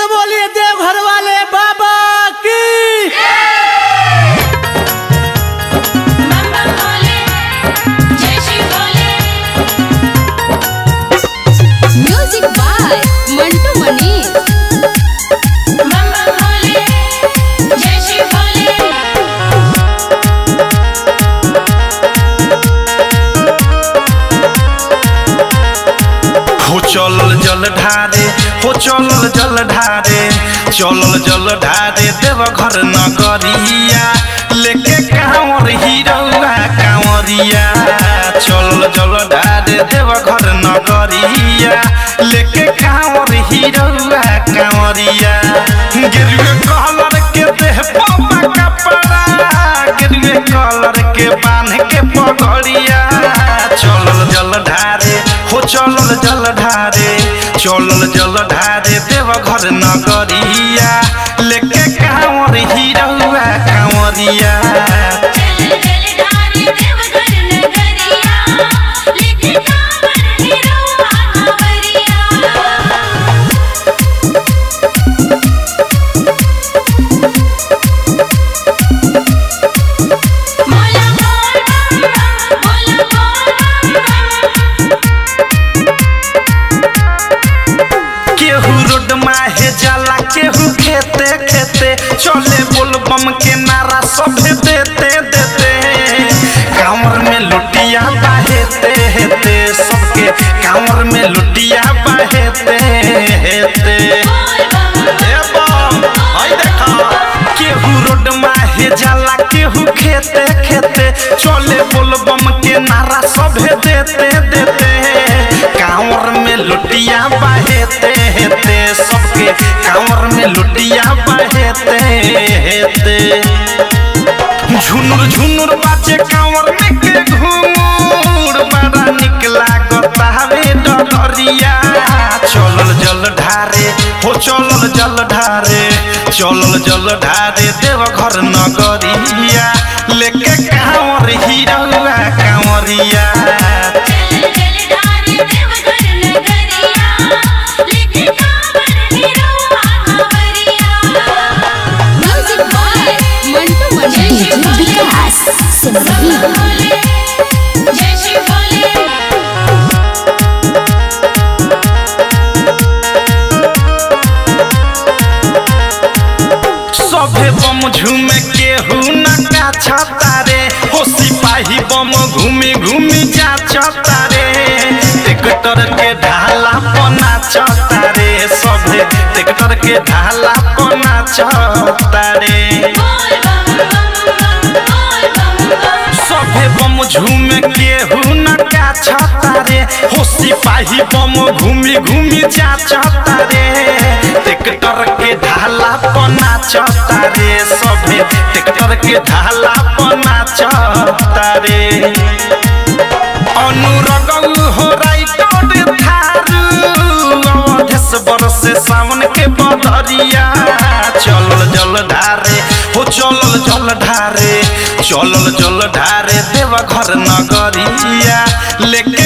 से बोलिए देवघर वाले बाबा की बम बम भोले जय श्री भोले म्यूजिक बाय मंटू मनीष बम बम भोले जय श्री भोले हो चलल जल ढारे हो चलल जल ढारे चलल जल ढारे देव घर नगरिया लेके कांवर हिरौआ कांवरिया चलल जल ढारे देव घर नगरिया लेके कांवर हिरौआ कांवरिया गिरवे कलर के देह पापा कपड़ा गिरवे कलर के बांध के पगड़िया चलल जल ढारे हो चलल जल ढारे चलल जल ढारे देव घर नगरिया लेके कांवर हिरौआ कांवरिया चल चल ढारे देवघर नगरिया लेके कांवर हिरौआ कांवरिया मोला बोल बम बम मोला बोल बम बम केहू रोड माहे जाला केहू खेते खेते चले बोल बम के नारा सभे देते देते कांवर में लुटिया बाहेते हेते सबके कांवर में लुटिया बाहेते हेते बोल बम ए बम हई देखा केहू रोड माहे जाला केहू खेते खेते चले बोल बम के नारा सभे देते देते कांवर में लुटिया बहेते हेते सबके कांवर में लुटिया बहेते हेते झुनुर झुनुर बाजे कांवर में के घूर बड़ा निक लागत हवे डगरिया चलल जल ढारे हो चलल जल ढारे चलल जल ढारे देव घर नगरिया लेके कांवर हिरौआ कांवरिया चल चल ढारे देवघर नगरिया लेके कांवर हिरौआ कांवरिया म्यूजिक बाय मंटू मनीष विकास सिमरही भोले जय श्री भोले सभे बम झूमे केहू नका छतारे हो सिपाही बम घूमी घूमी जा छतारे ट्रैक्टर के ढाला पना छतारे सभे ट्रैक्टर के ढाला पना छतारे बोल बम बम बम बोल बम बम सभे बम झूमे केहू नका छतारे हो सिपाही बम घूमी घूमी जा छतारे ट्रैक्टर के ढाला पना छतारे सभे ट्रैक्टर के ढाला पना छतारे अनुरगल हो राइटर थारू अवधेश बरस सावन के बदरिया चलल जल ढारे हो चलल जल ढारे चलल जल ढारे देव घर नगरिया लेके